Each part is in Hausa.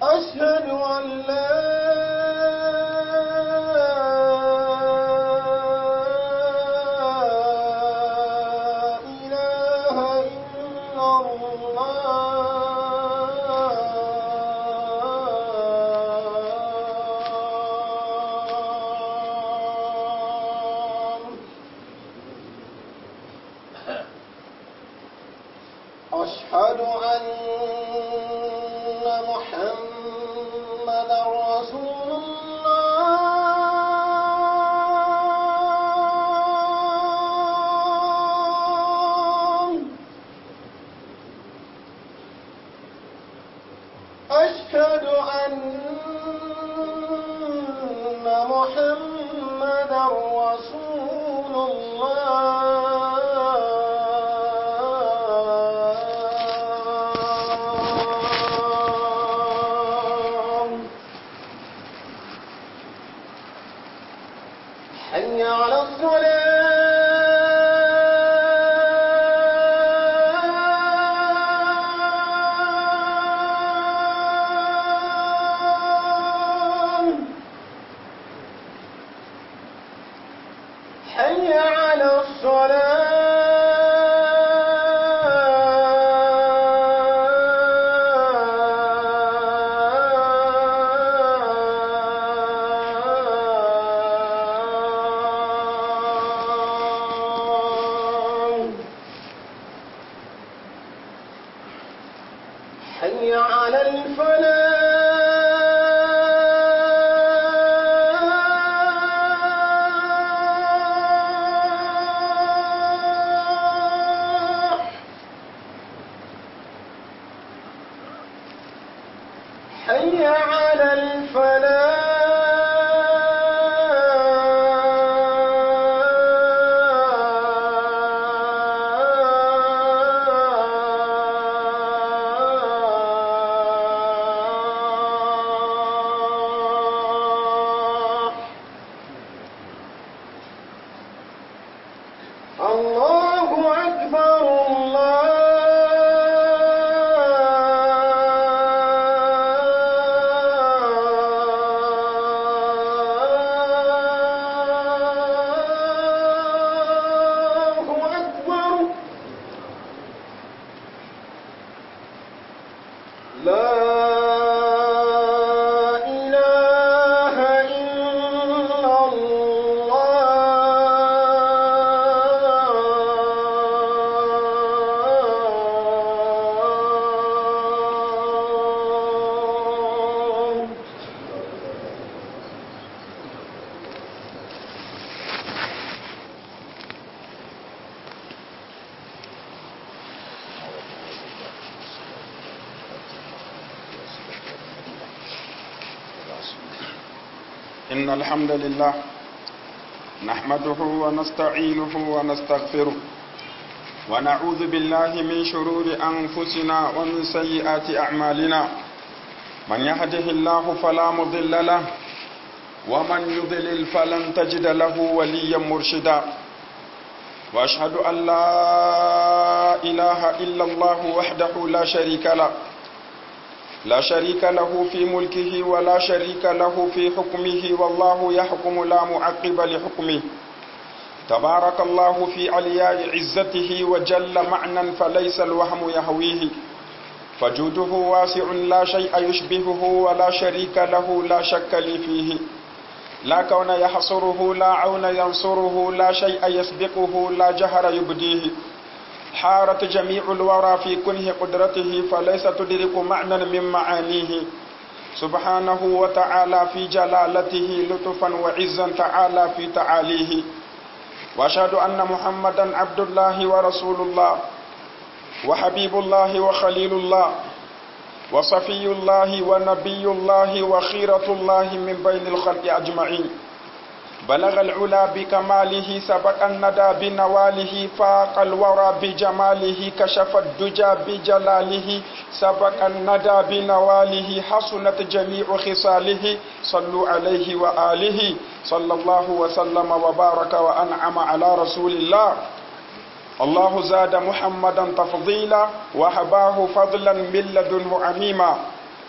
أشهد أن لا إله إلا الله أشهد أن محمدا رسول الله أشهد أن محمدا رسول الله حي على الصلاة حي على الصلاة حي على الفلاح حي على الفلاح الله أكبر الله أكبر لا إله إلا الله إن الحمد لله نحمده ونستعينه ونستغفره ونعوذ بالله من شرور أنفسنا ومن سيئات أعمالنا من يهده الله فلا مضل له ومن يضلل فلن تجد له وليا مرشدا وأشهد أن لا إله إلا الله وحده لا شريك له لا شريك له في ملكه ولا شريك له في حكمه والله يحكم لا معقب لحكمه تبارك الله في علياء عزته وجل معنى فليس الوهم يهويه فجوده واسع لا شيء يشبهه ولا شريك له لا شك لي فيه لا كون يحصره لا عون ينصره لا شيء يسبقه لا جهر يبديه حارت جميع الورى في كنه قدرته فليس تدرك معنى من معانيه سبحانه وتعالى في جلالته لطفا وعزا تعالى في تعاليه واشهد ان محمدا عبد الله ورسول الله وحبيب الله وخليل الله وصفي الله ونبي الله وخيرة الله من بين الخلق أجمعين بلغ العلا بكماله سبق الندى بنواله فاق الورى بجماله كشف الدجى بجلاله سبق الندى بنواله حسنت جميع خصاله صلوا عليه وآله صلى الله وسلم وبارك وأنعم على رسول الله الله زاد محمدا تفضيلا وهباه فضلا من لدنه عميما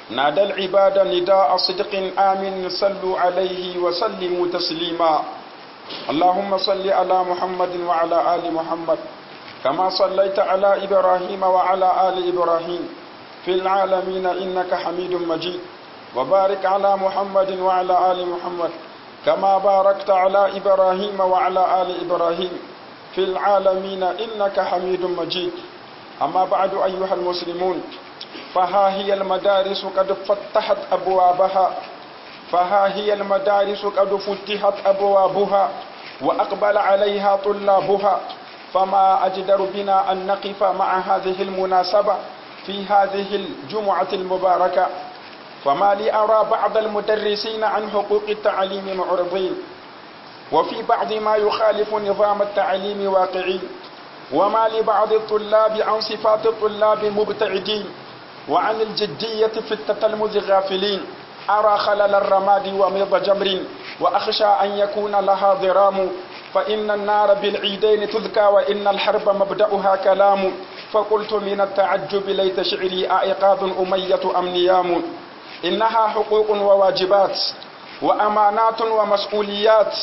نادى العباد نداء صدق آمن صلوا عليه وسلموا تسليما اللهم صل على محمد وعلى آل محمد كما صليت على إبراهيم وعلى آل إبراهيم في العالمين إنك حميد مجيد وبارك على محمد وعلى آل محمد كما باركت على إبراهيم وعلى آل إبراهيم في العالمين إنك حميد مجيد أما بعد أيها المسلمون فها هي المدارس قد فتحت أبوابها فها هي المدارس قد فتحت أبوابها وأقبل عليها طلابها فما أجدر بنا أن نقف مع هذه المناسبة في هذه الجمعة المباركة فما لي أرى بعض المدرسين عن حقوق التعليم معرضين وفي بعض ما يخالف نظام التعليم واقعي وما لبعض الطلاب عن صفات الطلاب مبتعدين وعن الجدية في التتلمذ غافلين أرى خلل الرماد وميض جمر وأخشى أن يكون لها ضرام فإن النار بالعيدين تذكى وإن الحرب مبدأها كلام فقلت من التعجب ليت شعري أعقاد أمية أم نيام إنها حقوق وواجبات وأمانات ومسؤوليات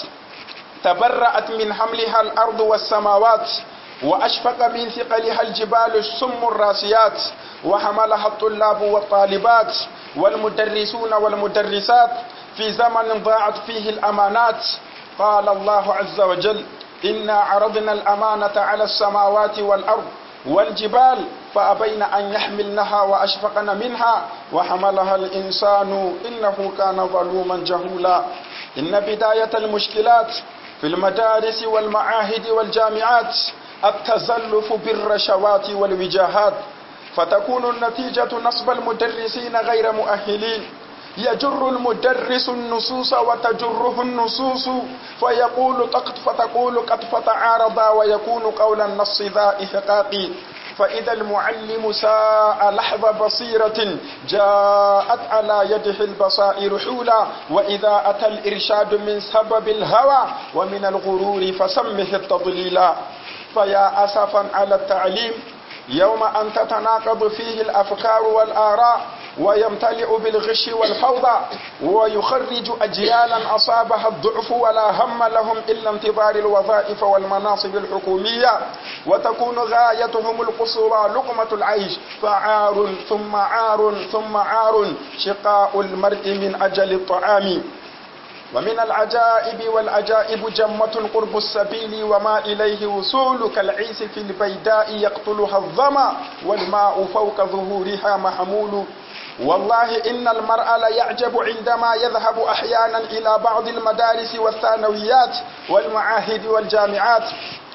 تبرأت من حملها الأرض والسماوات وأشفق من ثقلها الجبال السم الراسيات وحملها الطلاب والطالبات والمدرسون والمدرسات في زمن ضاعت فيه الأمانات قال الله عز وجل إنا عرضنا الأمانة على السماوات والأرض والجبال فأبين أن يحملنها وأشفقن منها وحملها الإنسان إنه كان ظلوما جهولا إن بداية المشكلات في المدارس والمعاهد والجامعات التزلف بالرشوات والوجاهات فتكون النتيجة نصب المدرسين غير مؤهلين يجر المدرس النصوص وتجره النصوص فيقول قد فتقول قد فتعارضا ويكون قول النص ذا إحقاق فإذا المعلم ساء لحظة بصيرة جاءت على يده البصائر حولا وإذا أتى الإرشاد من سبب الهوى ومن الغرور فسمه التضليلا فيا أسفا على التعليم يوم أن تتناقض فيه الأفكار والآراء ويمتلئ بالغش والفوضى ويخرج أجيالا أصابها الضعف ولا هم لهم إلا انتظار الوظائف والمناصب الحكومية وتكون غايتهم القصوى لقمة العيش فعار ثم عار ثم عار شقاء المرء من أجل الطعام ومن العجائب والعجائب جمة قرب السبيل وما إليه وصول كالعيس في البيداء يقتلها الظما والماء فوق ظهورها محمول والله إن المرء ليعجب عندما يذهب أحيانا إلى بعض المدارس والثانويات والمعاهد والجامعات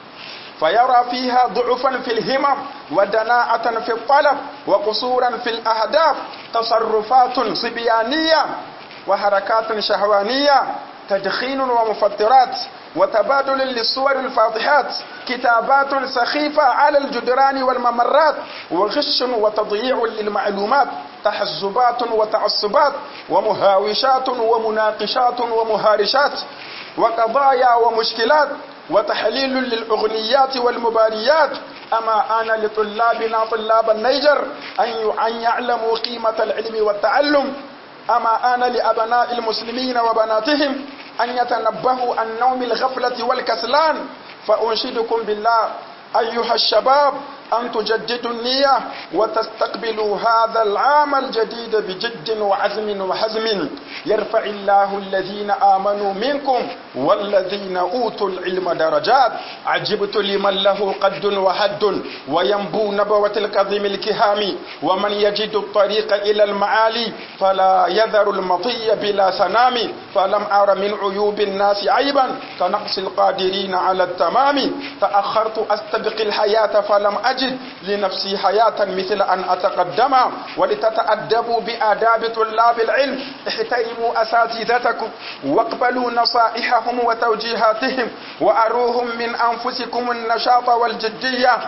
فيرى فيها ضعفا في الهمم ودناءة في الطلب وقصورا في الأهداف تصرفات صبيانية وحركات شهوانية تدخين ومفطرات وتبادل للصور الفاضحات كتابات سخيفة على الجدران والممرات وغش وتضييع للمعلومات تحزبات وتعصبات ومهاوشات ومناقشات ومهارشات وقضايا ومشكلات وتحليل للأغنيات والمباريات أما آن لطلابنا طلاب النيجر أن يعلموا قيمة العلم والتعلم أما آن لأبناء المسلمين وبناتهم أن يتنبهوا عن نوم الغفلة والكسلان فأنشدكم بالله أيها الشباب أن تجددوا النية وتستقبلوا هذا العام الجديد بجد وعزم وحزم يرفع الله الذين آمنوا منكم والذين أوتوا العلم درجات عجبت لمن له قد وحد وينبو نبوة الكظم الكهام ومن يجد الطريق إلى المعالي فلا يذر المطي بلا سنام فلم أر من عيوب الناس عيبا كنقص القادرين على التمام تأخرت أستبق الحياة فلم أجد لنفسي حياة مثل أن أتقدم ولتتأدبوا بآداب طلاب العلم احترموا أساتذتكم واقبلوا نصائحهم وتوجيهاتهم وأروهم من أنفسكم النشاط والجدية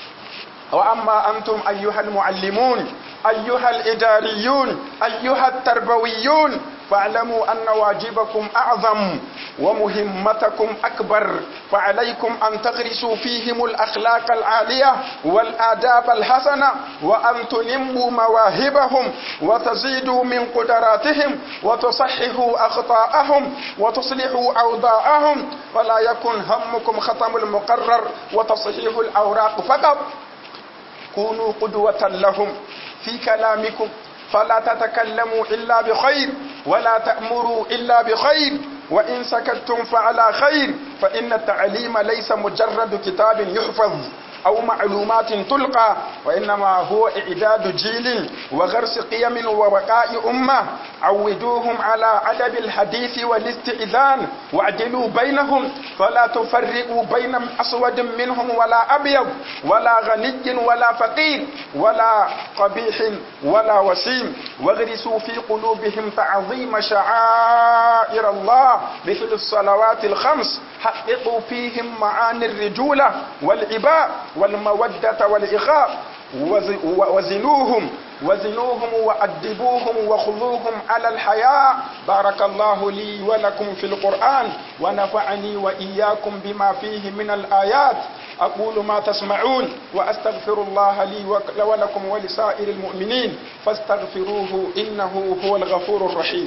وأما أنتم أيها المعلمون أيها الإداريون أيها التربويون فاعلموا أن واجبكم أعظم ومهمتكم أكبر فعليكم أن تغرسوا فيهم الأخلاق العالية والآداب الحسنة وأن تنموا مواهبهم وتزيدوا من قدراتهم وتصححوا أخطاءهم وتصلحوا أوضاعهم ولا يكن همكم ختم المقرر وتصحيح الأوراق فقط كونوا قدوة لهم في كلامكم فلا تتكلموا إلا بخير ولا تأمروا إلا بخير وإن سكتتم فعلى خير فإن التعليم ليس مجرد كتاب يحفظ أو معلومات تلقى وإنما هو إعداد جيل وغرس قيم وبقاء أمة عودوهم على أدب الحديث والاستئذان واعدلوا بينهم فلا تفرقوا بين أسود منهم ولا أبيض ولا غني ولا فقير ولا قبيح ولا وسيم واغرسوا في قلوبهم تعظيم شعائر الله مثل الصلوات الخمس حققوا فيهم معاني الرجولة والعباء والمودة والإخاء وزنوهم وزنوهم وأدبوهم وخذوهم على الحياة بارك الله لي ولكم في القرآن ونفعني وإياكم بما فيه من الآيات أقول ما تسمعون وأستغفر الله لي ولكم ولسائر المؤمنين فاستغفروه إنه هو الغفور الرحيم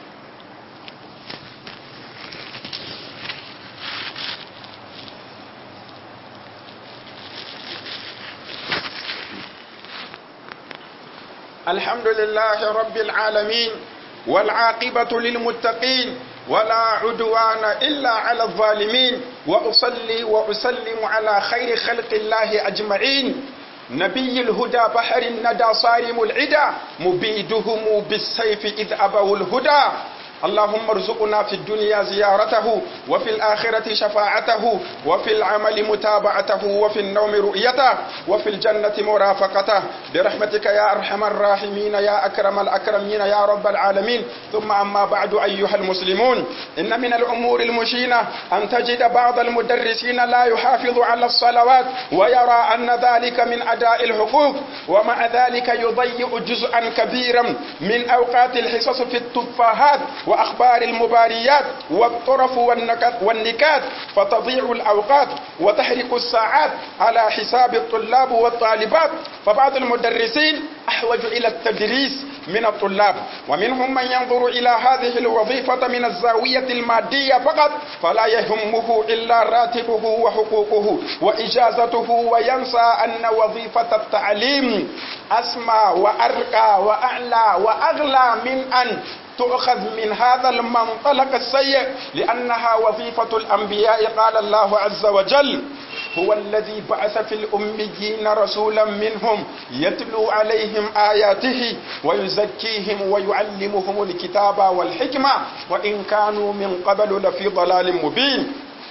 الحمد لله رب العالمين والعاقبة للمتقين ولا عدوان إلا على الظالمين وأصلي وأسلم على خير خلق الله أجمعين نبي الهدى بحر الندى صارم العدا مبيدهم بالسيف إذ أبوا الهدى اللهم ارزقنا في الدنيا زيارته وفي الآخرة شفاعته وفي العمل متابعته وفي النوم رؤيته وفي الجنة مرافقته برحمتك يا أرحم الراحمين يا أكرم الأكرمين يا رب العالمين ثم أما بعد أيها المسلمون إن من الأمور المشينة أن تجد بعض المدرسين لا يحافظ على الصلوات ويرى أن ذلك من أداء الحقوق ومع ذلك يضيع جزءا كبيرا من أوقات الحصص في التفاهات وأخبار المباريات والطرف والنكات فتضيع الأوقات وتحرق الساعات على حساب الطلاب والطالبات فبعض المدرسين أحوج إلى التدريس من الطلاب ومنهم من ينظر إلى هذه الوظيفة من الزاوية المادية فقط فلا يهمه إلا راتبه وحقوقه وإجازته وينسى أن وظيفة التعليم أسمى وأرقى وأعلى وأغلى من أن تؤخذ من هذا المنطلق السيء لأنها وظيفة الأنبياء قال الله عز وجل هو الذي بعث في الأميين رسولا منهم يتلو عليهم آياته ويزكيهم ويعلمهم الكتاب والحكمة وإن كانوا من قبل لفي ضلال مبين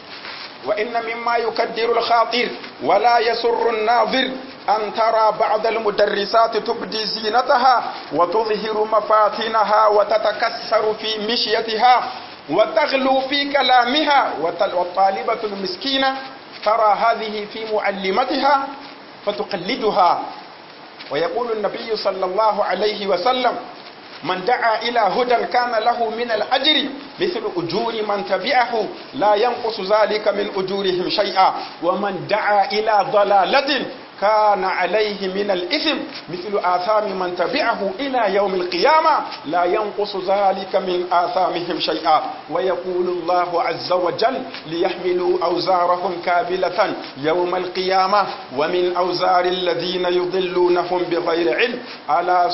وإن مما يكدر الخاطر ولا يسر الناظر أن ترى بعض المدرسات تبدي زينتها وتظهر مفاتنها وتتكسر في مشيتها وتغلو في كلامها والطالبة المسكينة ترى هذه في معلمتها فتقلدها ويقول النبي صلى الله عليه وسلم من دعا إلى هدى كان له من الأجر مثل أجور من تبعه لا ينقص ذلك من أجورهم شيئا ومن دعا إلى ضلالة كان عليه من الإثم مثل آثام من تبعه إلى يوم القيامة لا ينقص ذلك من آثامهم شيئا ويقول الله عز وجل ليحملوا أوزارهم كاملة يوم القيامة ومن أوزار الذين يضلونهم بغير علم ألا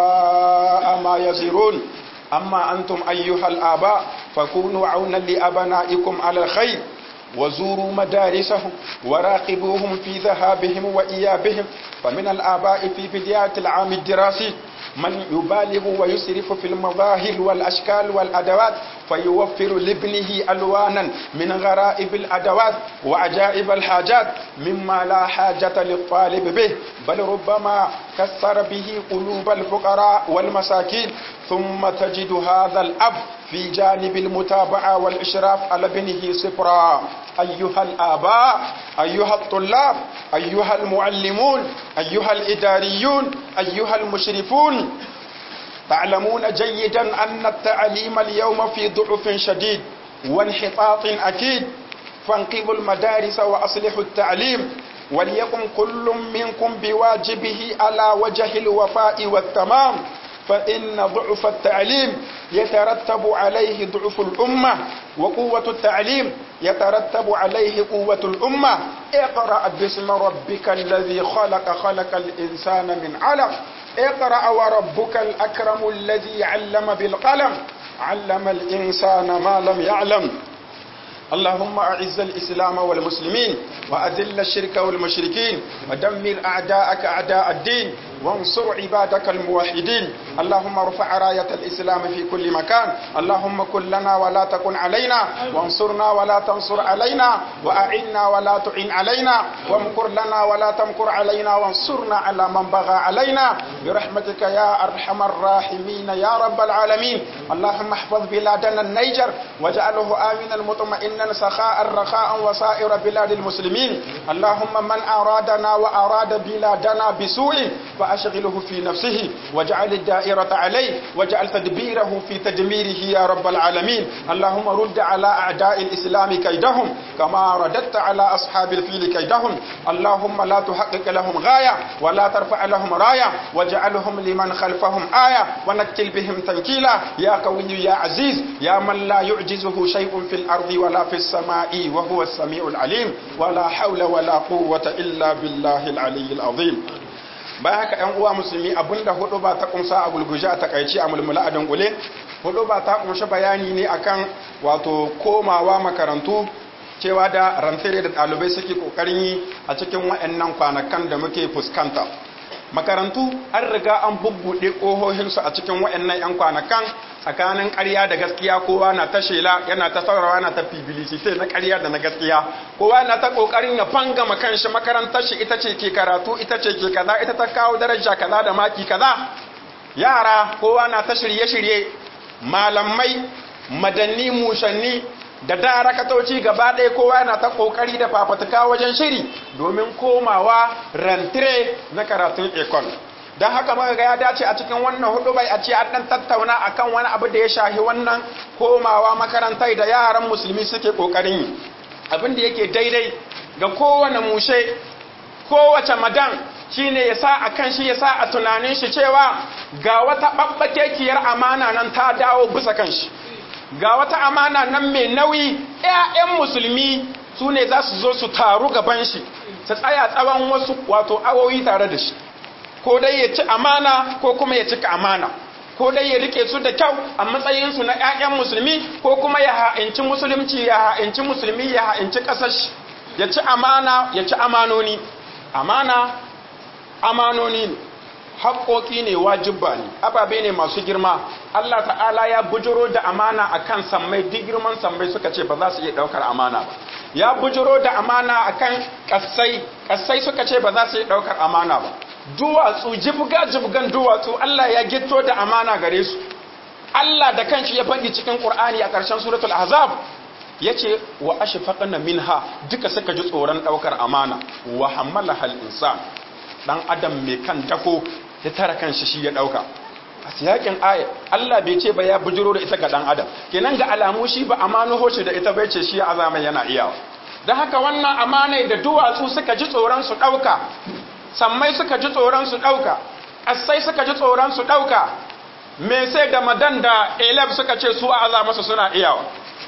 ساء ما يزرون أما أنتم أيها الآباء فكونوا عونا لأبنائكم على الخير وزوروا مدارسهم وراقبوهم في ذهابهم وإيابهم فمن الآباء في بداية العام الدراسي من يبالغ ويسرف في المظاهر والأشكال والأدوات فيوفر لابنه ألوانا من غرائب الأدوات وعجائب الحاجات مما لا حاجة للطالب به بل ربما كسر به قلوب الفقراء والمساكين ثم تجد هذا الأب في جانب المتابعة والإشراف على ابنه صفرا أيها الآباء أيها الطلاب أيها المعلمون أيها الإداريون أيها المشرفون تعلمون جيدا أن التعليم اليوم في ضعف شديد وانحطاط أكيد فانقذوا المدارس وأصلحوا التعليم وليقم كل منكم بواجبه على وجه الوفاء والتمام فإن ضعف التعليم يترتب عليه ضعف الأمة وقوة التعليم يترتب عليه قوة الأمة اقرأ باسم ربك الذي خلق خلق الإنسان من علق اقرأ وربك الأكرم الذي علم بالقلم علم الإنسان ما لم يعلم اللهم أعز الإسلام والمسلمين وأذل الشرك والمشركين ودمر أعداءك أعداء الدين وانصر عبادك الموحدين اللهم ارفع راية الإسلام في كل مكان اللهم كن لنا ولا تكن علينا وانصرنا ولا تنصر علينا وأعنا ولا تعن علينا وامكر لنا ولا تمكر علينا وانصرنا على من بغى علينا برحمتك يا أرحم الراحمين يا رب العالمين اللهم احفظ بلادنا النيجر واجعله آمنا مطمئنا سخاء رخاء وسائر بلاد المسلمين اللهم من أرادنا وأراد بلادنا بسوء فأشغله في نفسه واجعل الدائرة عليه واجعل تدبيره في تدميره يا رب العالمين اللهم رد على أعداء الإسلام كيدهم كما رددت على أصحاب الفيل كيدهم اللهم لا تحقق لهم غاية ولا ترفع لهم راية واجعلهم لمن خلفهم آية ونكل بهم تنكيلا يا قوي يا عزيز يا من لا يعجزه شيء في الأرض ولا في السماء وهو السميع العليم ولا حول ولا قوة إلا بالله العلي العظيم bayan haka ‘yan uwa musulmi abinda hudu ba ta kumsa a gulguje a takaici a mulmula a dangule hudu ba ta kunshi bayani ne akan wato komawa makarantu cewa da rantare da ɗalibai suke ƙoƙarin yi a cikin waɗannan kwanakan da muke fuskanta makarantu an riga an bubbuɗe ƙohohinsu a cikin waɗannan 'yan kwanakan tsakanin ƙarya da gaskiya kowa na ta shela yana ta saurawa na ta fibilisite na ƙarya da na gaskiya kowa na ta ƙoƙarin ya fangama kanshi makarantar shi ita ce ke karatu ita ce ke kaza ita ta kawo daraja kaza da maki kaza yara kowa na ta shirye-shirye malamai madanni mushanni da darakatoci gaba ɗaya kowa yana ta ƙoƙari da fafatuka wajen shiri domin komawa rantire na karatun ekon don haka muka ga ya dace a cikin wannan hudu bai a ce an ɗan tattauna akan wani abu da ya shahi wannan komawa makarantai da yaran musulmi suke ƙoƙarin yi abin da yake daidai ga kowane mushe kowace madan shine ya sa a kan shi ya sa a tunanin shi cewa ga wata ɓaɓɓakekiyar amana nan ta dawo bisa kan shi ga wata amana nan mai nauyi 'ya'yan musulmi su ne za su zo su taru gaban shi su tsaya tsawon wasu wato awoyi tare da shi ko dai ya ci amana ko kuma ya cika amana ko dai ya rike su da kyau a matsayinsu na 'ya'yan musulmi ko kuma ya ha'inci musulunci ya ha'inci musulmi ya ha'inci ƙasar shi ya ci amana ya ci amanoni amana amanoni ne haƙoƙi ne wajibba ne ababe ne masu girma Allah ta'ala ya bujiro da amana akan sammai duk girman sammai suka ce ba za su iya ɗaukar amana ba ya bujiro da amana akan ƙasai ƙasai suka ce ba za su iya ɗaukar amana ba duwatsu jibga jibgan duwatsu Allah ya gitto da amana gare su Allah da kanshi ya faɗi cikin Qur'ani a ƙarshen suratul ahzab yace wa ashfaqna minha duka suka ji tsoron ɗaukar amana wa hammalaha al-insan dan adam mai kan dako ya tara kanshi shi ya dauka a siyakin aya Allah bai ce ba ya bujiro da ita ga dan adam kenan ga alamu shi ba amano hoce da ita bai ce shi azama yana iyawa dan haka wannan amanai da duwatsu suka ji tsoron su dauka sammai suka ji tsoron su dauka asai suka ji tsoron su dauka me sai da madan da elab suka ce su azama su suna iyawa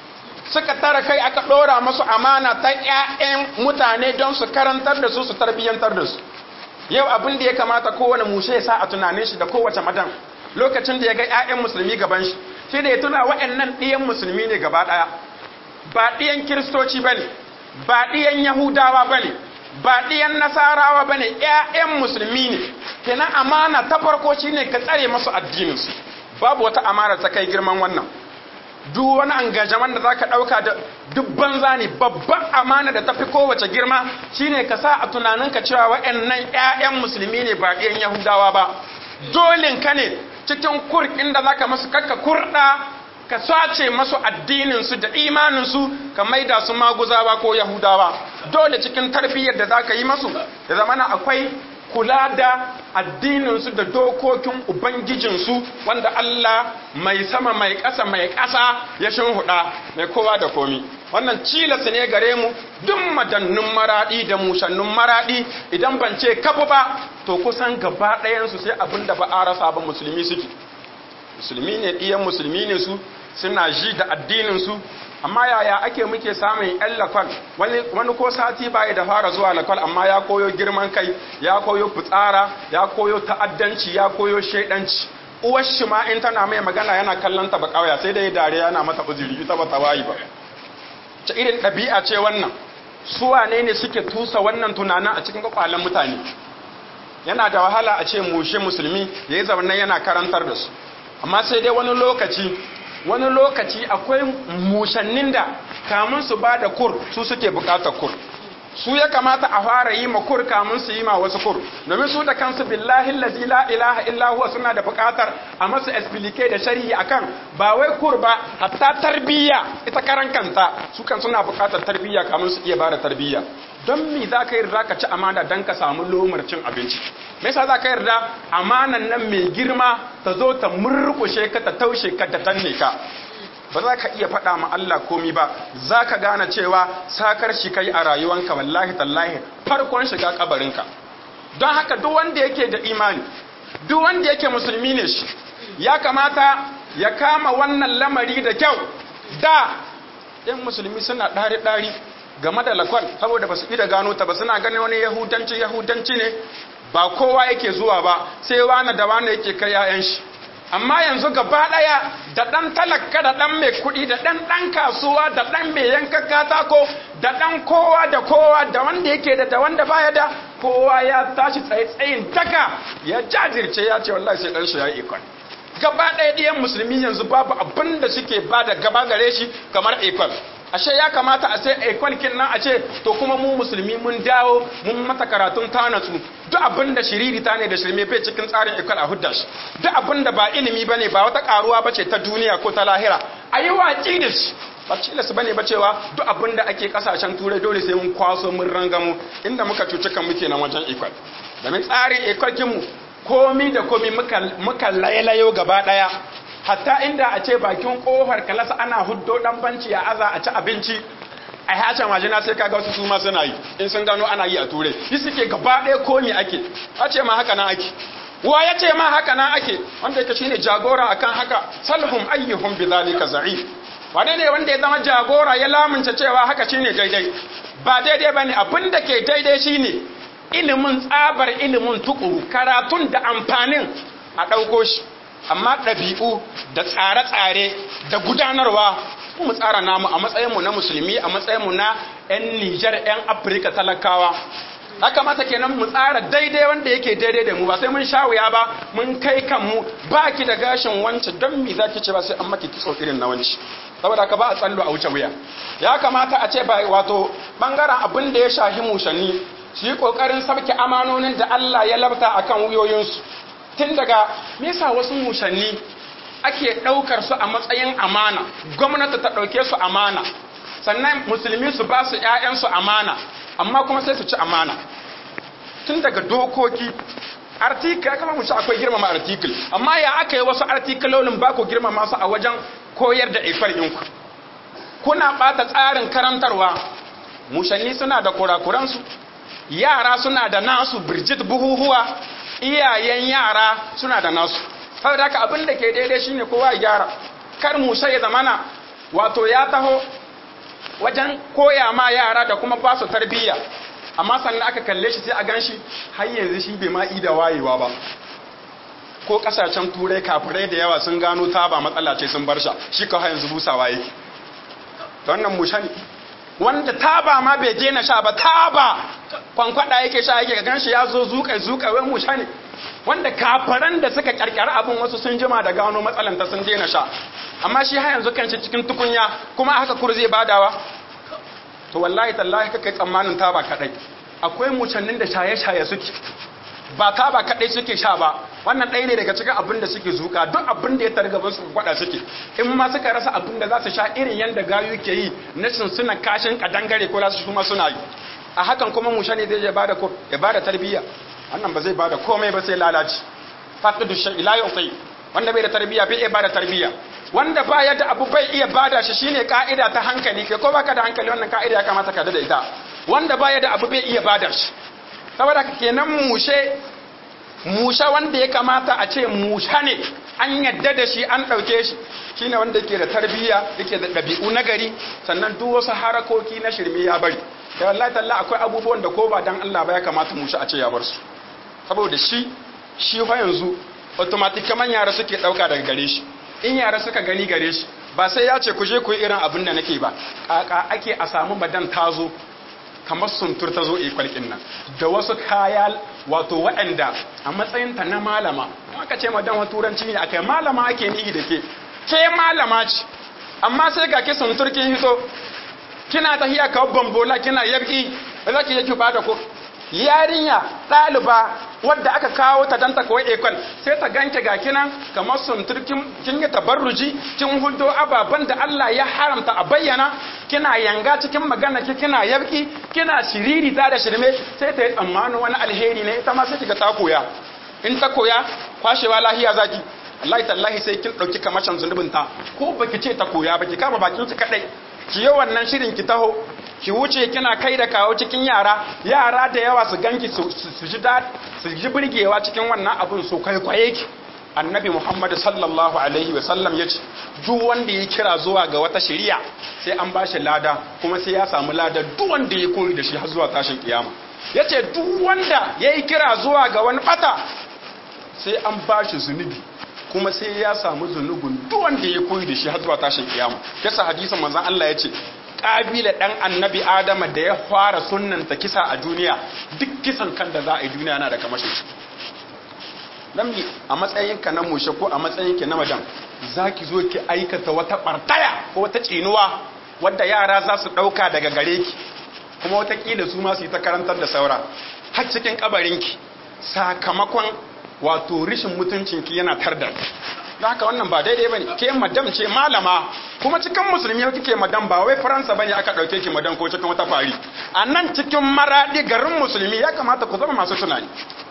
suka tara kai aka dora musu amana ta ƴaƴan mutane don su karantar da su su tarbiyyantar da su yau abin da ya kamata kowane mushe ya sa a tunanin shi da kowace madan lokacin da ya ga 'ya'yan musulmi gaban shi shi da ya tuna waɗannan ɗiyan musulmi ne gaba ɗaya ba ɗiyan kiristoci ba ne ba ɗiyan yahudawa ba ne ba ɗiyan nasarawa ba ne 'ya'yan musulmi ne kenan amana ta farko shi ne ka tsare masu addininsu babu wata amana ta kai girman wannan duk wani engagement da zaka dauka da duk banza ne babban amana da tafi kowace girma shine ka sa a tunaninka cewa waɗannan ƴaƴan musulmi ne ba ɗiyan yahudawa ba dolin ka ne cikin kurkin da zaka masu kakka kurda ka sace masu addinin su da imanin su ka maida su maguzawa ko yahudawa dole cikin tarbiyyar da zaka yi masu da zamana akwai kula da addininsu da dokokin ubangijinsu wanda Allah mai sama mai ƙasa mai ƙasa ya shinhuda mai kowa da komi wannan cilas ne gare mu duk madannun maraɗi da musannun maraɗi idan ban ce kafu ba to kusan gaba ɗayansu sai abin da ba a rasa ba musulmi suke musulmi ne ɗiyan musulmi ne su suna ji da addininsu amma yaya ake muke samun yan lakwal wani ko sati baya da fara zuwa lakwal amma ya koyo girman kai ya koyo fitsara ya koyo ta'addanci ya koyo shaidanci uwar shi ma in tana mai magana yana kallon ta ba kawaya sai dai dare yana mata uzuri ita ba ta wayi ba ta irin ɗabi'a ce wannan su wane ne suke tusa wannan tunanin a cikin kwakwalen mutane yana da wahala a ce mushe musulmi ya yi zaunan yana karantar da su amma sai dai wani lokaci wani lokaci akwai mushannin da kamun su ba da kur su suke bukatar kur su ya kamata a fara yi ma kur kamun su yi ma wasu kur domin su da kansu billahi lazi la ilaha illa huwa suna da bukatar a masu explique da shari'i akan ba wai kur ba hatta tarbiyya ita karan kanta su kan suna bukatar tarbiyya kamun su iya bada tarbiyya don me za ka yarda ka ci amana don ka samu lomar cin abinci me yasa za ka yarda amanan nan mai girma ta zo ta murkushe ka ta taushe ka ta tanne ka ba za ka iya faɗa ma Allah komi ba za ka gane cewa sakar shi kai a rayuwanka wallahi tallahi farkon shiga kabarinka don haka duk wanda yake da imani duk wanda yake musulmi ne shi ya kamata ya kama wannan lamari da kyau da yan musulmi suna ɗari-ɗari game da lakwal saboda ba su da gano ta ba suna ganin wani yahudanci yahudanci ne ba kowa yake zuwa ba sai wani da wani yake kai 'ya'yan shi amma yanzu gaba ɗaya da ɗan talaka da ɗan mai kuɗi da ɗan ɗan kasuwa da ɗan mai yanka katako da ɗan kowa da kowa da wanda yake da da wanda baya da kowa ya tashi tsaye tsayin daka ya jajirce ya ce wallahi sai ɗan shi ya yi ikon gaba ɗaya ɗiyan musulmi yanzu babu abin da suke ba da gaba gare shi kamar ikon ashe ya kamata a sai aikon kin nan a ce to kuma mu musulmi mun dawo mun mata karatun tanatsu duk abin da shiriri ta ne da shirme bai cikin tsarin ikon a hudda shi duk abin da ba ilimi bane ba wata karuwa bace ta duniya ko ta lahira a yi watsi da shi ba cilas bane ba cewa duk abin da ake kasashen turai dole sai mun kwaso mun rangamu inda muka cuci kan muke nan wajen ikon domin tsarin ikon mu komi da komi muka lailayo gaba daya hatta inda a ce bakin kofar kalasa ana huddo dan banci ya aza a ci abinci a hacin majina sai kaga wasu su ma suna yi in sun gano ana yi a turai yi suke gaba ɗaya komi ake a ce ma haka nan ake wa ya ce ma haka nan ake wanda yake shine jagora akan haka salhum ayyuhum bidhalika za'i wane ne wanda ya zama jagora ya lamunta cewa haka shine daidai ba daidai bane abin da ke daidai shine ilimin tsabar ilimin tukuru karatun da amfanin a ɗauko shi amma ɗabi'u da tsare-tsare da gudanarwa mu tsara namu a matsayinmu na musulmi a matsayinmu na 'yan nijar 'yan afirka talakawa haka mata kenan mu tsara daidai wanda yake daidai da mu ba sai mun sha wuya ba mun kai kanmu ba ki da gashin wancan don mi za ki ce ba sai an maki kitso irin na wanci saboda ka ba a tsallo a wuce wuya ya kamata a ce ba wato bangaren abin da ya shahi mushanni su yi kokarin sabke amanonin da Allah ya labta akan wuyoyinsu tun daga nesa wasu mushanni ake ɗaukar su a matsayin amana gwamnati ta ɗauke su amana sannan musulmi su ba su ‘ya'yansu amana amma kuma sai su ci amana tun daga dokoki artikul kama mu ci akwai girmama artikul amma ya aka yi wasu artikulolin ba ku girmama su a wajen koyar da ifar ɗinku kuna ɓata tsarin karantarwa mushanni suna da kurakuransu yara suna da nasu birjit buhuhuwa iyayen yara suna da nasu saboda haka abin da ke daidai shine kowa ya gyara kar musa ya zamana wato ya taho wajen koya ma yara da kuma ba su tarbiyya amma sannan aka kalle shi sai a gan shi har yanzu shi bai ma da wayewa ba ko kasashen turai kafirai da yawa sun gano ta ba matsala ce sun bar sha shi kawai yanzu busawa yake ta wannan musha ne wanda taba ma bai daina sha ba taba kwankwada yake sha yake gan shi ya zo zuƙa zuƙa wai musha ne wanda kafaran da suka karkara abin wasu sun jima da gano matsalanta sun daina sha amma shi har yanzu kanshi cikin tukunya kuma haka kur zai badawa to wallahi tallahi kai tsammanin taba kadai akwai mucannin da shaye-shaye suke ba taba kadai suke sha ba wannan ɗaya ne daga cikin abin da suke zuka duk abin da ya targaba su gwada suke in ma suka rasa abin da za su sha irin yadda gayu ke yi na suna kashin kadangare ko za su kuma suna yi a hakan kuma musha ne zai ya bada ya bada tarbiyya wannan ba zai bada komai ba sai lalaci faqidu shay'i la yuqi wanda bai da tarbiyya bai iya bada tarbiyya wanda ba ya da abu bai iya bada shi shine ka'ida ta hankali kai ko baka da hankali wannan ka'ida ya kamata ka da ita wanda ba ya da abu bai iya bada shi saboda kenan mushe musha wanda ya kamata a ce musha ne an yadda da shi an ɗauke shi shine wanda yake da tarbiyya yake da ɗabi'u na gari sannan duk wasu harakoki na shirme ya bari da wallahi talla akwai abubuwan da ko ba dan Allah ba ya kamata musha a ce ya bar su saboda shi shi fa yanzu automatic kaman yara suke ɗauka daga gare shi in yara suka gani gare shi ba sai ya ce ku je ku yi irin abin da nake ba kaka ake a samu madan tazo kamar suntur ta zo ikwalkin nan da wasu kaya wato waɗanda a matsayinta na malama aka ce madan wa turanci ne akai malama ake nihi da ke ke malama ce amma sai ga ki suntur kin hito kina tahiya kawo bambola kina yabki za ki yake bada ko yarinya ɗaliba wadda aka kawo ta dan ta koyi ekol sai ta ganke ga kinan kamar suntur kin yi tabarruji kin hudo ababen da Allah ya haramta a bayyana kina yanga cikin magana ki kina yabki kina shiriri ta da shirme sai ta yi tsammanin wani alheri ne ita ma sai kiga ta koya in ta koya kwashewa lahiya zaki Allah tallahi sai kin dauki kamashin zunubin ta ko baki ce ta koya baki kama bakin ki kadai ki yi wannan shirin ki taho ki wuce kina kai da kawo cikin yara yara da yawa su ganki su ji su ji burgewa cikin wannan abin su kwaikwaye ki annabi muhammad sallallahu alaihi wa sallam ya ce duk wanda ya kira zuwa ga wata shari'a sai an bashi lada kuma sai ya samu lada duk wanda ya koyi da shi har zuwa tashin kiyama ya ce duk wanda ya yi kira zuwa ga wani bata sai an bashi zunubi kuma sai ya samu zunubin duk wanda ya koyi da shi har zuwa tashin kiyama yasa hadisin manzon Allah ya ce kabila dan annabi adama da ya fara sunnanta kisa a duniya duk kisan kan da za a yi duniya na da kamashin shi dan a matsayinka na mushe ko a matsayinki na madan zaki zo ki aikata wata bartaya ko wata tsinuwa wadda yara za su dauka daga gare ki kuma watakila su ma su yi ta karantar da saura har cikin kabarinki sakamakon wato rishin mutuncinki yana tarda da haka wannan ba daidai bane ke madam ce malama kuma cikin musulmi kike madam ba wai faransa bane aka dauke ki madam ko cikin wata fari a nan cikin maradi garin musulmi ya kamata ku zama masu tunani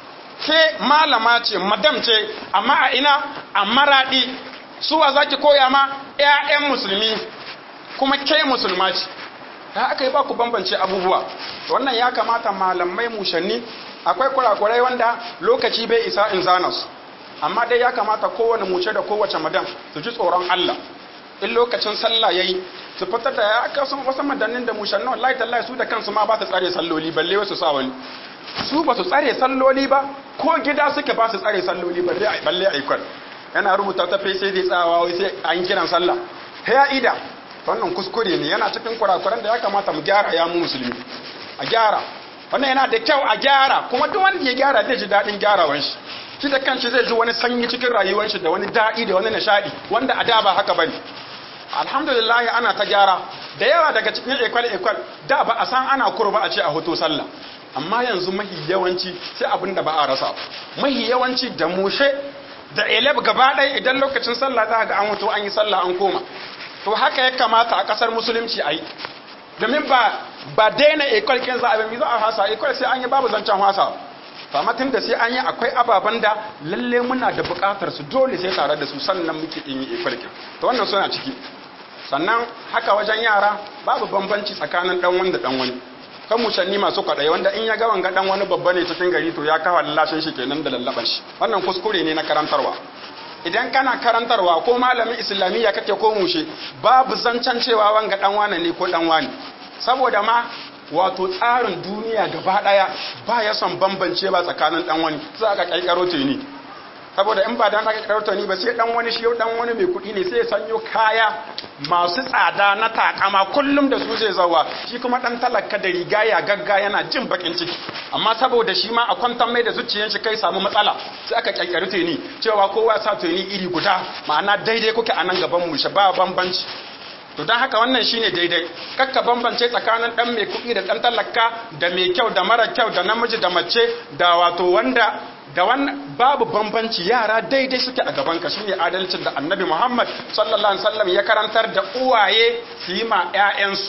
ke malama ce madam ce amma a ina a maradi suwa zaki koya ma ƴaƴan musulmi kuma ke musulma ce da aka yi ba ku bambance abubuwa wannan ya kamata malamai mushanni akwai kurakurai wanda lokaci bai isa in zana su amma dai ya kamata kowane muce da kowace madan su ji tsoron Allah in lokacin sallah yayi su fitar da ya aka san wasu madannin da mushannin wallahi tallahi su da kansu ma ba su tsare salloli balle wasu sa wani su ba su tsare salloli ba ko gida suke ba su tsare salloli balle ai balle ai kwal yana rubuta ta fa sai dai tsawa wai sai an kiran sallah ya ida wannan kuskure ne yana cikin kurakuran da ya kamata mu gyara ya mu musulmi a gyara wannan yana da kyau a gyara kuma duk wanda ya gyara zai ji daɗin gyarawan shi shi da kanshi zai ji wani sanyi cikin rayuwar shi da wani daɗi da wani nishadi wanda a da ba haka bane alhamdulillah ana ta gyara da yawa daga cikin ekwal ekwal da ba a san ana kurba a ce a hoto sallah amma yanzu mahi yawanci sai abin da ba a rasa mahi yawanci da mushe da eleb gaba ɗaya idan lokacin sallah za ga an hoto an yi sallah an koma to haka ya kamata a ƙasar musulunci a yi domin ba ba daina ekwal kin za a bi za a hasa ekwal sai an yi babu zancen hasa amma tun da sai an yi akwai ababen da lalle muna da bukatar su dole sai tare da su sannan muke yin ifarkin to wannan suna ciki sannan haka wajen yara babu bambanci tsakanin dan wanda dan wani kan mushanni masu kwaɗayi wanda in ya ga wanga dan wani babba ne cikin gari to ya kawo lallashin shi kenan da lallaban shi wannan kuskure ne na karantarwa idan kana karantarwa ko malamin islamiyya kake ko mushe babu zancen cewa wanga dan wane ne ko dan wani saboda ma wato tsarin duniya gaba daya ba ya son bambance ba tsakanin dan wani za ka kaikaro ni saboda in ba dan aka kaikaro ni ba sai dan wani shi dan wani mai kuɗi ne sai ya sanyo kaya masu tsada na takama kullum da su zai zawa shi kuma dan talaka da riga ya gagga yana jin bakin ciki amma saboda shi ma a kwantar mai da zuciyar shi kai samu matsala sai aka kaikaro ni cewa kowa sa ni iri guda ma'ana daidai kuke a nan gaban mu shi ba bambanci to don haka wannan shine daidai kakka bambance tsakanin dan mai kuɗi da dan talaka da mai kyau da mara kyau da namiji da mace da wato wanda da wannan babu bambanci yara daidai suke a gaban ka shine adalcin da annabi Muhammad sallallahu alaihi wasallam ya karantar da uwaye su yi ma ƴaƴansu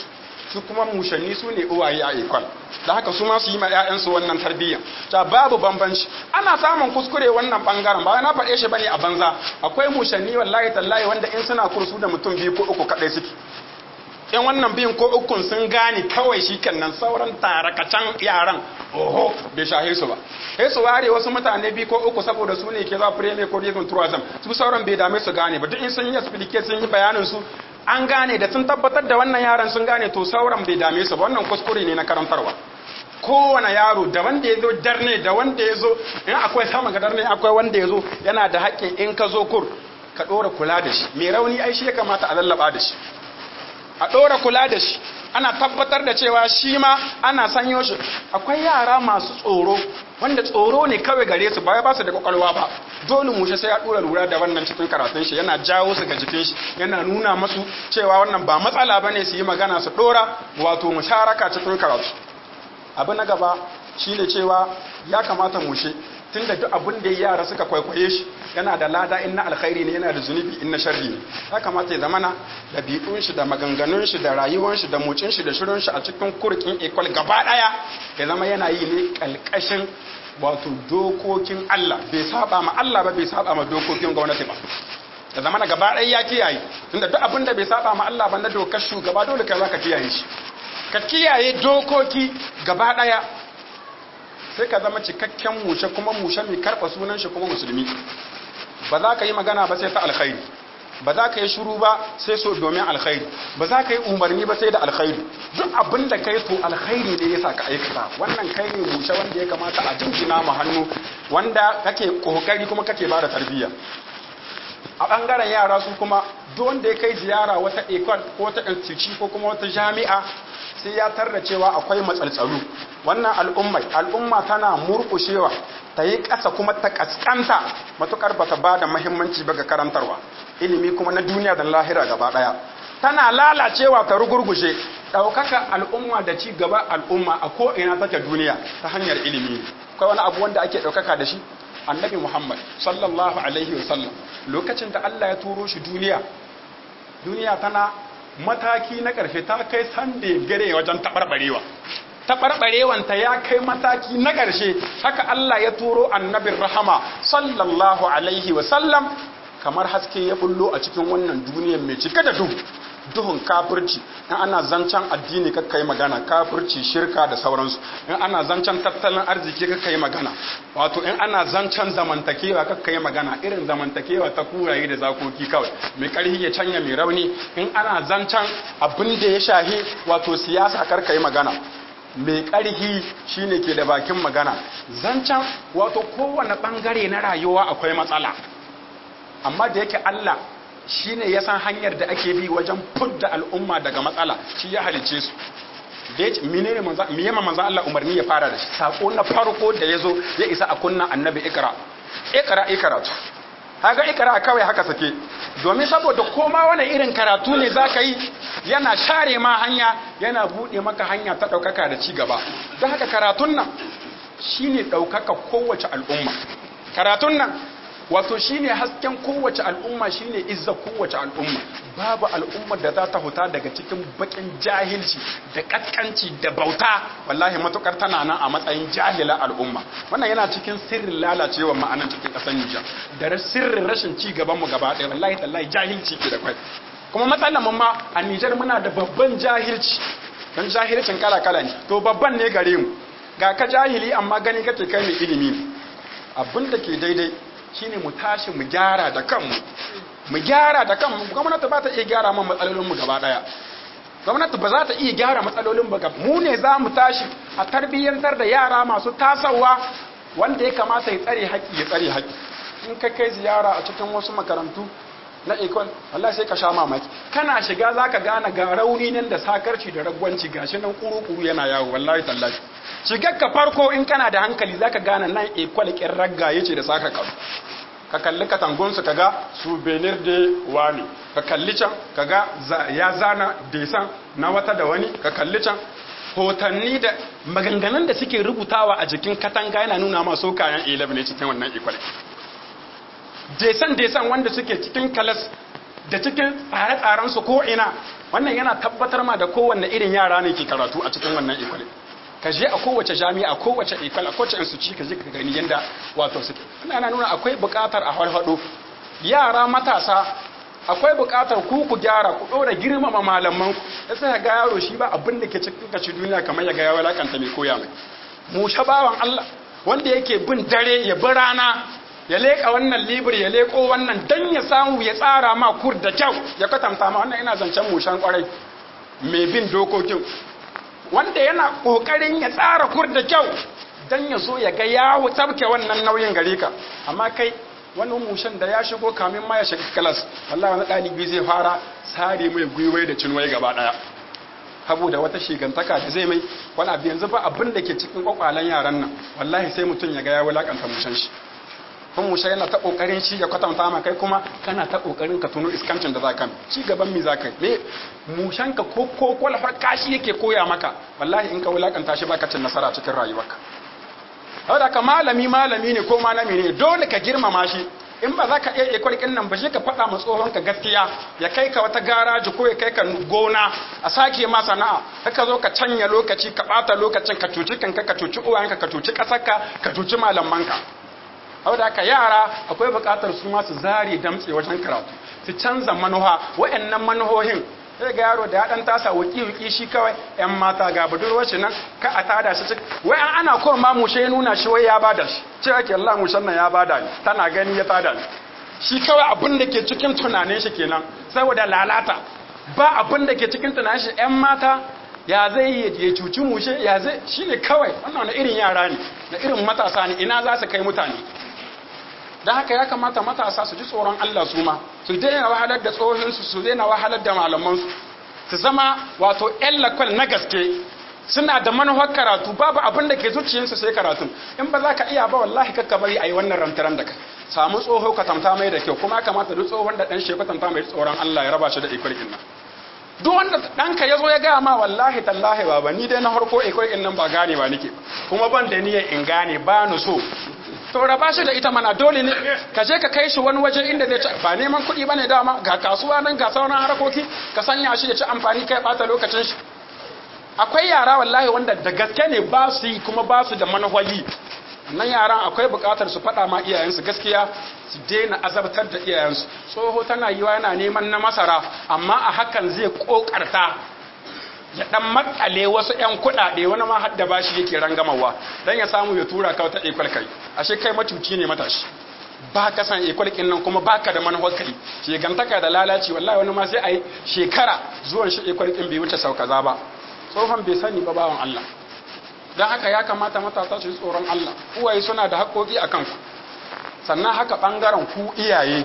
su kuma mushanni su ne uwaye a ikon da haka su ma su yi ma 'ya'yansu wannan tarbiyya ta babu bambanci ana samun kuskure wannan bangaren ba na faɗe shi bane a banza akwai mushanni wallahi tallahi wanda in suna kursu da mutum biyu ko uku kaɗai suke in wannan biyun ko ukun sun gane kawai shi nan sauran tarakacan yaran oho bai shahe su ba sai su ware wasu mutane biyu ko uku saboda su ne ke za premier ko even tourism su sauran bai dame su gane ba duk in sun yi explication sun yi bayanin su an gane da sun tabbatar da wannan yaran sun gane to sauran bai dame su ba wannan kuskure ne na karantarwa kowane yaro da wanda ya zo darne da wanda ya zo in akwai sama ga darne akwai wanda ya zo yana da haƙƙin in ka zo kur ka ɗora kula da shi mai rauni ai shi ya kamata a lallaba da shi a ɗora kula da shi ana tabbatar da cewa shi ma ana sanyo shi akwai yara masu tsoro wanda tsoro ne kawai gare su ba ba su da kwakwalwa ba dole mushe sai ya ɗora lura da wannan cikin karatun shi yana jawo su ga jikin shi yana nuna masu cewa wannan ba matsala ba ne su yi magana su ɗora wato musharaka cikin karatu abu na gaba shine cewa ya kamata mushe tun da duk abin da yara suka kwaikwaye shi yana da lada in na alkhairi ne yana da zunubi in na sharri ne ya kamata ya zamana ɗabi'un shi da maganganun shi da rayuwar shi da motsin shi da shirin shi a cikin kurkin ekwal gaba ɗaya ya zama yana yi ne kalkashin wato dokokin Allah bai saba ma Allah ba bai saba ma dokokin gwamnati ba ya zama na gaba ɗaya ya kiyaye tunda duk abin da bai saba ma Allah ba na dokar shugaba dole kai za ka kiyaye shi ka kiyaye dokoki gaba ɗaya sai ka zama cikakken mushe kuma mushe mai karɓa sunan shi kuma musulmi ba za ka yi magana ba sai ta alkhairi ba za ka yi shiru ba sai so domin alkhairi ba za ka yi umarni ba sai da alkhairi duk abin da kai to alkhairi ne yasa ka aikata wannan kai ne mushe wanda ya kamata a jinjina mu hannu wanda kake kokari kuma kake bada tarbiyya a bangaren yara su kuma duk wanda ya kai ziyara wata ekol ko wata instituci ko kuma wata jami'a sai ya tarda cewa akwai matsaltsalu wannan al'ummai al'umma tana murkushewa ta yi ƙasa kuma ta ƙasƙanta matuƙar ba ta ba da mahimmanci ba ga karantarwa ilimi kuma na duniya da lahira gaba ɗaya tana lalacewa ta rugurgushe ɗaukaka al'umma da ci gaba al'umma a ko'ina take duniya ta hanyar ilimi akwai wani abu wanda ake ɗaukaka da shi annabi muhammad sallallahu alaihi wasallam lokacin da allah ya turo shi duniya duniya tana mataki na ƙarshe ta kai sande gare wajen taɓarɓarewa taɓarɓarewanta ya kai mataki na ƙarshe haka Allah ya turo annabin rahama sallallahu alaihi wasallam kamar haske ya bullo a cikin wannan duniyar mai cike da duhu duhun kafirci in ana zancen addini kakka yi magana kafirci shirka da sauransu in ana zancen tattalin arziki kakka yi magana wato in ana zancen zamantakewa kakka yi magana irin zamantakewa ta kuraye da zakoki kawai mai karhi ya canya mai rauni in ana zancen abin da ya shahi wato siyasa karka yi magana mai ƙarhi shine ke da bakin magana zancen wato kowane ɓangare na rayuwa akwai matsala amma da yake Allah shine ya san hanyar da ake bi wajen fudda al'umma daga matsala shi ya halice su da ya ce menene manzo me yamma manzo Allah umarni ya fara da shi sako na farko da yazo ya isa a kunna annabi ikra ikra ikratu kaga ikra kawai haka sake domin saboda koma wani irin karatu ne zaka yi yana share ma hanya yana bude maka hanya ta daukaka da ci gaba don haka karatun nan shine daukaka kowace al'umma karatun nan wato shine hasken kowace al'umma shine izza kowace al'umma babu al'ummar da za ta huta daga cikin bakin jahilci da kaskanci da bauta wallahi matukar tana nan a matsayin jahila al'umma wannan yana cikin sirrin lalacewa ma'anar cikin kasar Nijar da sirrin rashin ci gaban mu gaba ɗaya wallahi tallahi jahilci ke da kwai kuma matsalar mu ma a Nijar muna da babban jahilci dan jahilcin kala kala ne to babban ne gare mu ga ka jahili amma gani kake kai mai ilimi abin da ke daidai shine mu tashi mu gyara da kanmu mu gyara da kanmu gwamnati ba ta iya gyara man matsalolinmu gaba daya gwamnati ba za ta iya gyara matsalolin ba mu ne za mu tashi a tarbiyyantar da yara masu tasawa wanda ya kamata ya tsare haƙƙi ya tsare haƙƙi in ka kai ziyara a cikin wasu makarantu na ikon Allah sai ka sha mamaki kana shiga zaka gane ga rauni nan da sakarci da ragwanci gashi nan kuru-kuru yana yawo wallahi tallahi shigar ka farko in kana da hankali zaka gane nan ekwal kin ragga yace da saka karu ka kalli katangunsu kaga souvenir de wani ka kalli can kaga ya zana desan na wata da wani ka kalli can hotanni da maganganun da suke rubutawa a jikin katanga yana nuna masu kayan 11 ne cikin wannan ekwal desan desan wanda suke cikin kalas da cikin tsare-tsarensu ko ina wannan yana tabbatar ma da kowanne irin yara ne ke karatu a cikin wannan ikwale ka je a kowace jami'a kowace ikwal a kowace instituci ka je ka gani yanda wato suke ina nuna akwai buƙatar a farfado yara matasa akwai buƙatar ku ku gyara ku ɗora girmama malaman ku ya sai ga yaro shi ba abin da ke cikin kaci duniya kamar ya ga ya walakanta mai koya mai mu bawan Allah wanda yake bin dare ya bi rana ya leƙa wannan libir ya leƙo wannan dan ya samu ya tsara ma kur da kyau ya kwatanta ma wannan ina zancen mushan kwarai mai bin dokokin wanda yana ƙoƙarin ya tsara kur da kyau dan ya zo ya ga ya tabke wannan nauyin gare ka amma kai wani mushen da ya shigo kamin ma ya shiga kalas wallahi wani ɗalibi zai fara sare mai gwiwai da cinwai gaba ɗaya saboda wata shigantaka da zai mai wani abu yanzu ba abin da ke cikin kwakwalen yaran nan wallahi sai mutum ya ga ya wulakanta mushen shi kun mushe yana ta kokarin shi ya kwatanta ma kai kuma kana ta kokarin ka tuno iskancin da za ka ci gaban mi za ka me mushen ka ko ko kwalfar kashi yake koya maka wallahi in ka wulakanta shi baka cin nasara cikin rayuwarka saboda ka malami malami ne ko malami ne dole ka girmama shi in ba za ka iya ikwarkin nan ba shi ka faɗa ma tsohon ka gaskiya ya kai ka wata garaji ko ya kai ka gona a sake ma sana'a ka zo ka canya lokaci ka ɓata lokacin ka cuci kanka ka cuci uwayenka ka cuci ƙasarka ka cuci malamanka saboda haka yara akwai buƙatar su ma su zare damtse wajen karatu su canza manuha wa'annan manuhohin sai ga yaro da ya dan tasa wuki wuki shi kawai yan mata ga budurwar shi nan ka a tada shi wai ana ko ma mushe ya nuna shi wai ya bada shi ce ake Allah mushen nan ya bada ni tana gani ya tada ni shi kawai abin da ke cikin tunanin shi kenan saboda lalata ba abin da ke cikin tunanin shi yan mata ya zai ya cuci mushe ya zai shine kawai wannan na irin yara ne na irin matasa ne ina za su kai mutane don haka ya kamata matasa su ji tsoron Allah su ma su daina wahalar da tsohinsu su daina wahalar da malamansu su zama wato yan lakwal na gaske suna da manufar karatu babu abin da ke zuciyarsu sai karatun in ba za ka iya ba wallahi kakka bari a yi wannan rantaran da ka samu tsoho ka tamta mai da kyau kuma ya kamata duk tsohon da ɗan shi ka tamta mai tsoron Allah ya raba shi da ikwarkin nan duk wanda ɗanka ya zo ya gaya ma wallahi tallahi baba ni dai na harko ikwarkin nan ba gane ba nake kuma ban da niyyar in gane ba ni so to raba shi da ita mana dole ne ka je ka kai shi wani waje inda zai ci ba neman kuɗi bane dama ga kasuwa nan ga sauran harakoki ka sanya shi ya ci amfani kai bata lokacin shi akwai yara wallahi wanda da gaske ne ba su yi kuma ba su da manhaji nan yaran akwai buƙatar su faɗa ma iyayensu gaskiya su daina azabtar da iyayensu tsoho tana yiwa yana neman na masara amma a hakan zai ƙoƙarta ya dan makale wasu ƴan kuɗaɗe wani ma hadda bashi yake rangamawa dan ya samu ya tura ka wata ekwal kai ashe kai matuci ne matashi ba ka san ekwal kin nan kuma baka da manhaj kai shegantaka da lalaci wallahi wani ma sai ai shekara zuwan shi ekwal kin bai wuce sau kaza ba tsohon bai sani ba bawan Allah dan haka ya kamata matasa su yi tsoron Allah uwaye suna da haƙoƙi a kanku sannan haka ɓangaren ku iyaye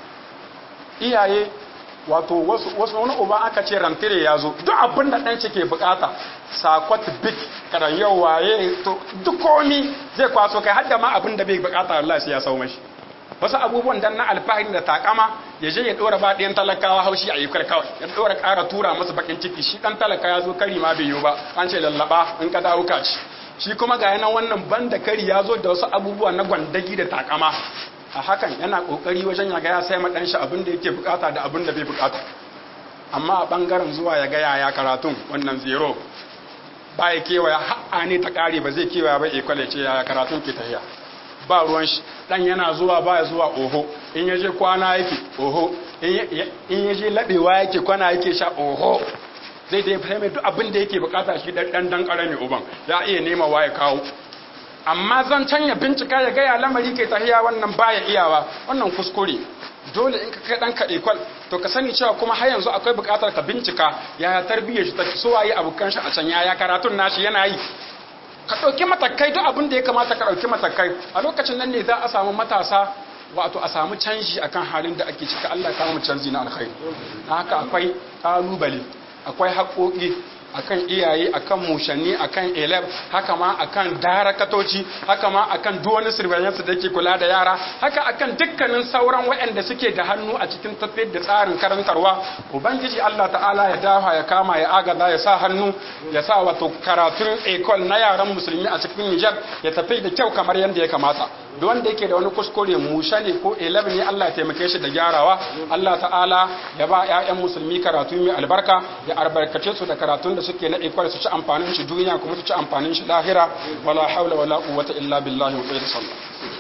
iyaye wato wasu wasu wani uba aka ce rantire ya zo duk abin da ɗan ke bukata sakwat big karan yau waye to duk komi zai kwaso kai hadda ma abin da bai bukata Allah sai ya sau mashi wasu abubuwan dan na alfahari da takama ya je ya dora ba ɗayan talakawa haushi a yukar kawai ya dora ƙara tura masa bakin ciki shi ɗan talaka ya zo kari ma bai yi ba an ce lallaba in ka dawo ka ci shi kuma ga yanan wannan banda kari ya zo da wasu abubuwa na gwandagi da takama a hakan yana kokari wajen ya ga ya sai ma shi abin da yake bukata da abin da bai bukata amma a bangaren zuwa ya ga yaya karatun wannan zero ba ya kewaya ha'a ne ta kare ba zai kewaya ba ikwale ce yaya karatun ke tahiya ba ruwan shi dan yana zuwa ba ya zuwa oho in ya je kwana yake oho in ya je labewa yake kwana yake sha oho zai da ya fahimta duk abin da yake bukata shi dan dan karami uban ya iya nema wa ya kawo amma zan canya bincika ya gaya lamari ke tahiya wannan baya iyawa wannan kuskure dole in ka kai ɗanka ekwal to ka sani cewa kuma har yanzu akwai buƙatar ka bincika yaya tarbiyyar shi ta so waye abokan shi a can yaya karatun nashi yana yi ka ɗauki matakai duk abin da ya kamata ka ɗauki matakai a lokacin nan ne za a samu matasa wato a samu canji akan halin da ake cika Allah ya mu canji na alkhairi haka akwai ƙalubale akwai haƙoƙi akan iyaye akan mushanni akan elef haka ma akan darakatoci haka ma akan duwani surveillance da ke kula da yara haka akan dukkanin sauran waɗanda suke da hannu a cikin tafiyar da tsarin karantarwa ubangiji Allah ta'ala ya dafa ya kama ya agaza ya sa hannu ya sa wato karatun ecole na yaran musulmi a cikin Nijar ya tafi da kyau kamar yadda ya kamata duk wanda yake da wani kuskure musha ne ko elab ne Allah ya taimake shi da gyarawa Allah ta'ala ya ba ƴaƴan musulmi karatu mai albarka ya albarkace su da karatun da suke na ikwal su ci amfanin shi duniya kuma su ci amfanin shi lahira wala haula wala quwwata illa billahi wa sallam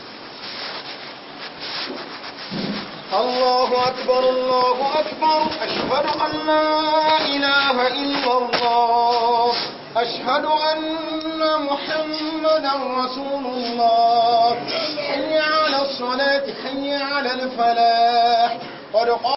الله أكبر الله أكبر أشهد أن لا إله إلا الله أشهد أن محمدا رسول الله حي على الصلاة حي على الفلاح قد قام